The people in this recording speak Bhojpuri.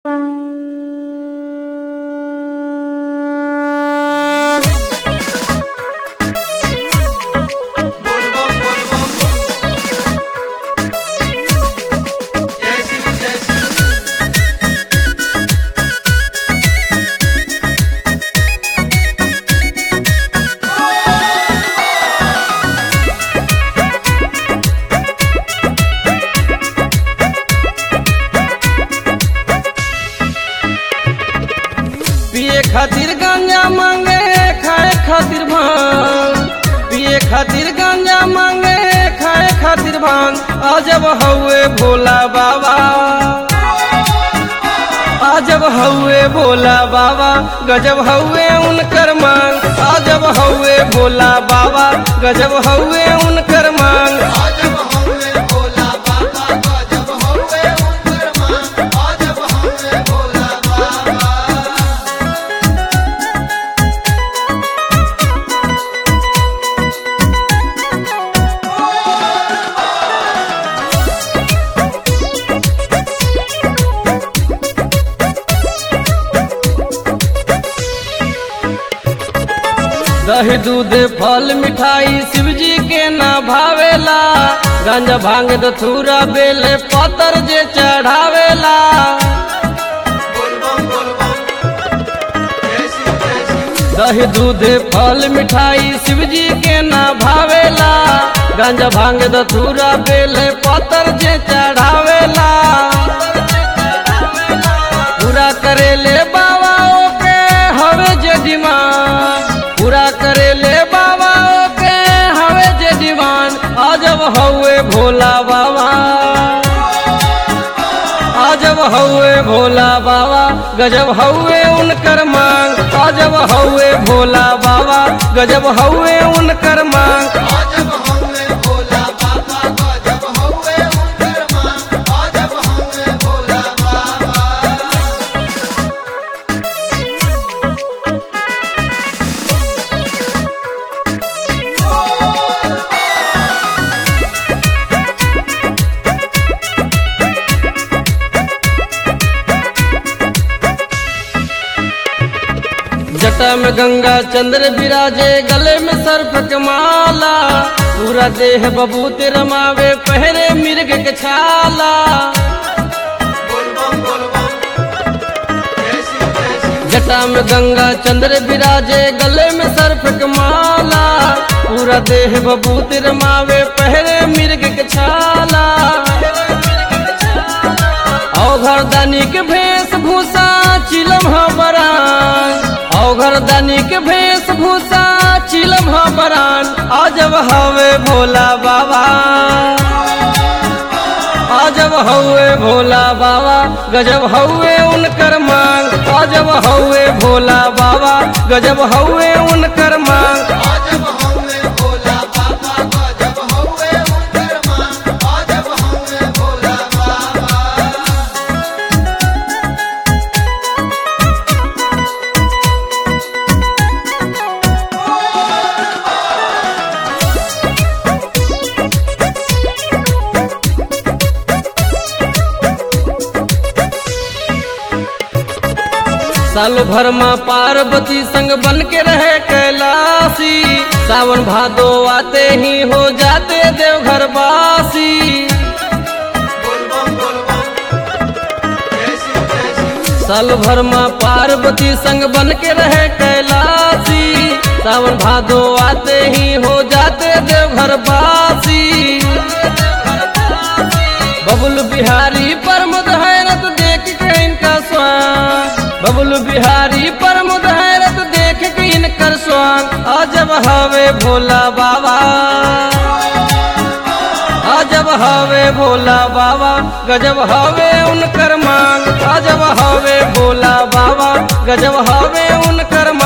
पिए खातिर गांजा मांगे खाए खातिर भांग पिए खातिर गांजा मांगे खाए खातिर भांग अजब हउए भोला बाबा अजब हउए भोला बाबा गजब हउए उनकर मांग अजब हउए भोला बाबा गजब हउए उनकर मांग आजब हमें भोला बाबा गजब हमें उनकर मां आजब हमें भोला बाबा दही दूध फल मिठाई शिव जी के ना भावेला गंजा भांग दथुरा बेल पतर जे चढ़ावेला बोलबम बोलबम जय शिव जय शिव दही दूध फल मिठाई शिव जी के ना भावेला गंजा भांग दथुरा बेल पतर जे चढ़ावेला पूरा करेले बाबा ओके हवे जे डिमांड पूरा करेले बाबा ओके हवे जे डिमांड अजब हउए भोला बाबा अजब हउए भोला बाबा गजब हउए उनकर मांग अजब हउए भोला बाबा गजब हउए उनकर मांग आजब हमें भोला बाबा गजब हमें उनकर मां आजब हमें भोला बाबा जटा में गंगा चंद्र विराजे गले में सर्प के माला पूरा देह बबूत रमावे पहरे मिर्ग के छाला बोलबम बोलबम जय शिव जय शिव जटा में गंगा चंद्र विराजे गले में सर्प के माला पूरा देह बबूत रमावे पहरे मिर्ग के छाला औघर दानी के भेष भूषा चिलम बरान औघर दानी के भेष भूषा चिलम बरान अजब हवे भोला बाबा अजब हउए भोला बाबा गजब हउए उनकर मांग अजब हउए भोला बाबा गजब हउए उनकर मांग आजब हमें भोला बाबा गजब हमें उनकर मां आजब हमें भोला बाबा साल भर माँ पार्वती संग बन के रहे कैलाशी सावन भादो आते ही हो जाते देवघर वासी बोलबम बोलबम जय शिव जय शिव साल भर माँ पार्वती संग बन के रहे कैलाशी सावन भादो आते ही हो जाते देवघर वासी बबुल बिहारी परमुद हैरत देख के इनका स्वान बबुल बिहारी परमुद हैरत देख के इनकर स्वान अजब हवे भोला बाबा अजब हवे भोला बाबा गजब हवे उनकर मांग अजब हवे भोला बाबा गजब हवे उनकर मांग